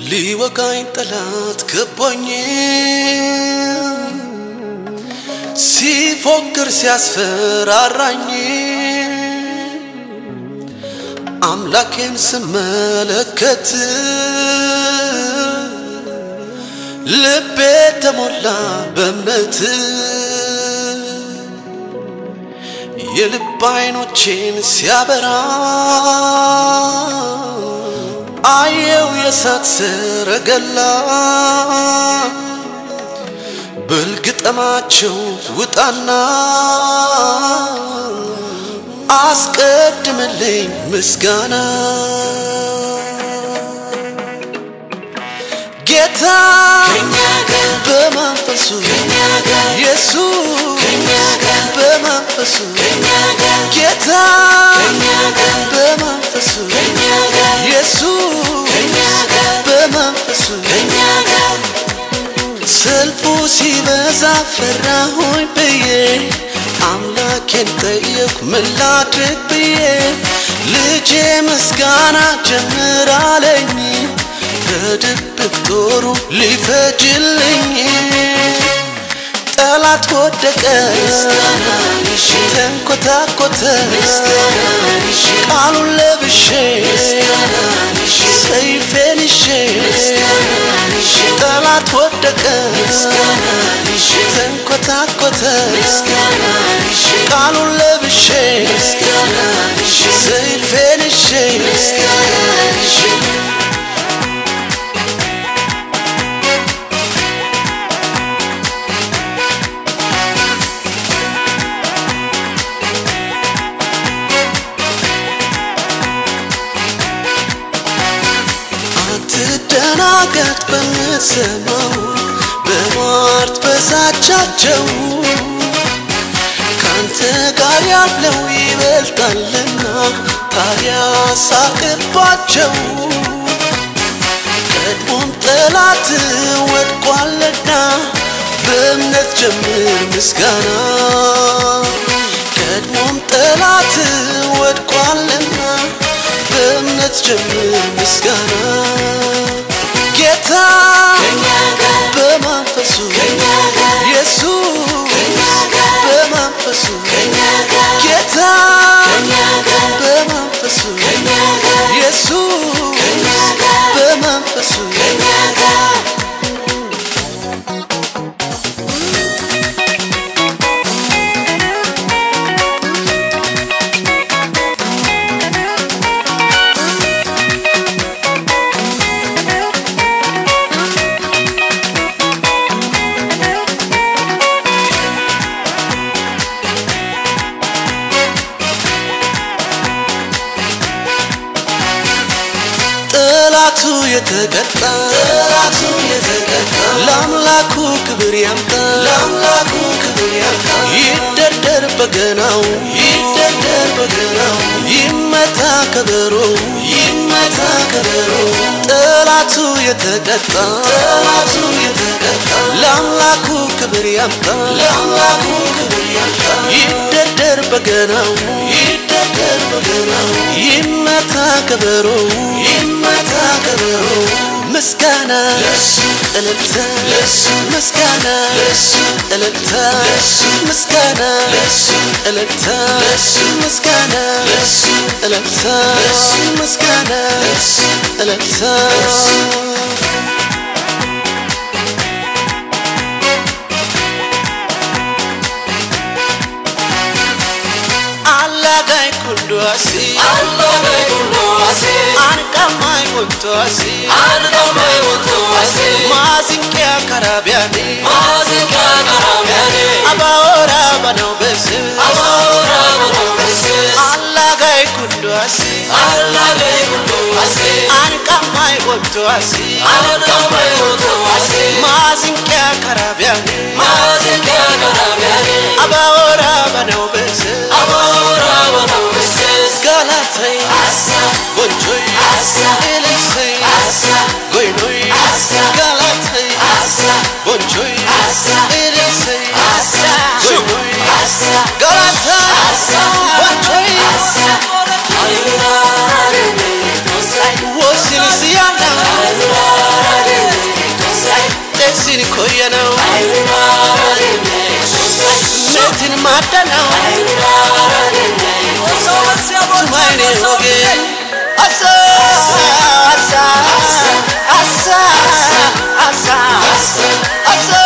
ሊወጋኝ ጠላት ከቦኝ ሲፎክር ሲያስፈራራኝ አምላኬን ስመለከት ልቤ ተሞላ በእምነት የልብ አይኖቼን ሲያበራ አየው የእሳት ሰረገላ በልግጠማቸው ውጣና አስቀድምልኝ ምስጋና ጌታ በመንፈሱ ኢየሱስ በመንፈሱ ጌታ በመንፈሱ ኢየሱስ በመንፈሱ ሰልፉ ሲበዛ ፈራሁኝ ብዬ አምላኬን ጠየኩ ምን ላድርግ ብዬ ልጄ ምስጋና ጀምራለኝ በድብቅ ጦሩ ሊፈጅልኝ ጠላት ወደቀ ተንኮታኮተ ቃሉን ለብሼ ሰይፌን ይዤ ጠላት ወደቀ ተንኮታኮተ ቃሉን ለብሼ ሰይፌን ይዤ አትደናገጥ በምትሰማው በሟርት በዛቻቸው ካንተ ጋር ያለው ይበልጣልና ታዲያ ሳቅባቸው ቀድሞም ጠላት ወድቋልና በእምነት ጀምር ምስጋና ቀድሞም ጠላት ወድቋልና በእምነት ጀምር ምስጋና ጌታ በመንፈሱ ኢየሱስ በመንፈሱ ጌታ በመንፈሱ ኢየሱስ በመንፈሱ ጠላቱ የተቀጣ ጠላቱ የተቀጣ ለአምላኩ ክብር ያምጣ ለአምላኩ ክብር ያምጣ ይደርደር በገናው ይደርደር በገናው ይመታ ከበሮ ይመታ ከበሮ ጠላቱ የተቀጣ ጠላቱ የተቀጣ ለአምላኩ ክብር ያምጣ ለአምላኩ ክብር ያምጣ ይደርደር በገናው ይደርደር በገናው ይመታ ከበሮ ይመታ ከበሮ ምስጋና ለሱ እልልታ ለሱ ምስጋና ለሱ እልልታ ለሱ ምስጋና ለሱ እልልታ ለሱ ምስጋና ለሱ እልልታ ለሱ ምስጋና ለሱ እልልታ አላጋይ ኩንዶሲ አላጋይ ኩንዶሲ አንቀማይ ወንቶሲ አንቀማይ ወንቶሲ ማዚንቂያ ከራቢያኒ ማዚንቂያ ከራቢያኒ አባወራ በነው በስ አባወራ በነው በስ አላጋይ ኩንዶሲ አላጋይ ኩንዶሲ አንቀማይ ወንቶሲ አንቀማይ ወንቶሲ ማዚንቂያ ከራቢያኒ ማዚንቂያ ከራቢያኒ አባወራ በነው በስ አባወራ በነው በስ ጋላተይ አሳ ጎንጆይ አሳ ኤልሰይ አሳ ጎይኖይ አሳ ጋላተይ አሳ ጎንጆይ አሳ ኤልሰይ አሳ ጎይኖይ አሳ ጋላታ አሳ ጎንጆይ አሳ አይራ ወሲልስያና አይራ ሲን ኮየ ነው መትን ማደ ነው ቱማይኔ ሆጌ አሳ አሳ አሳ አሳ አሳ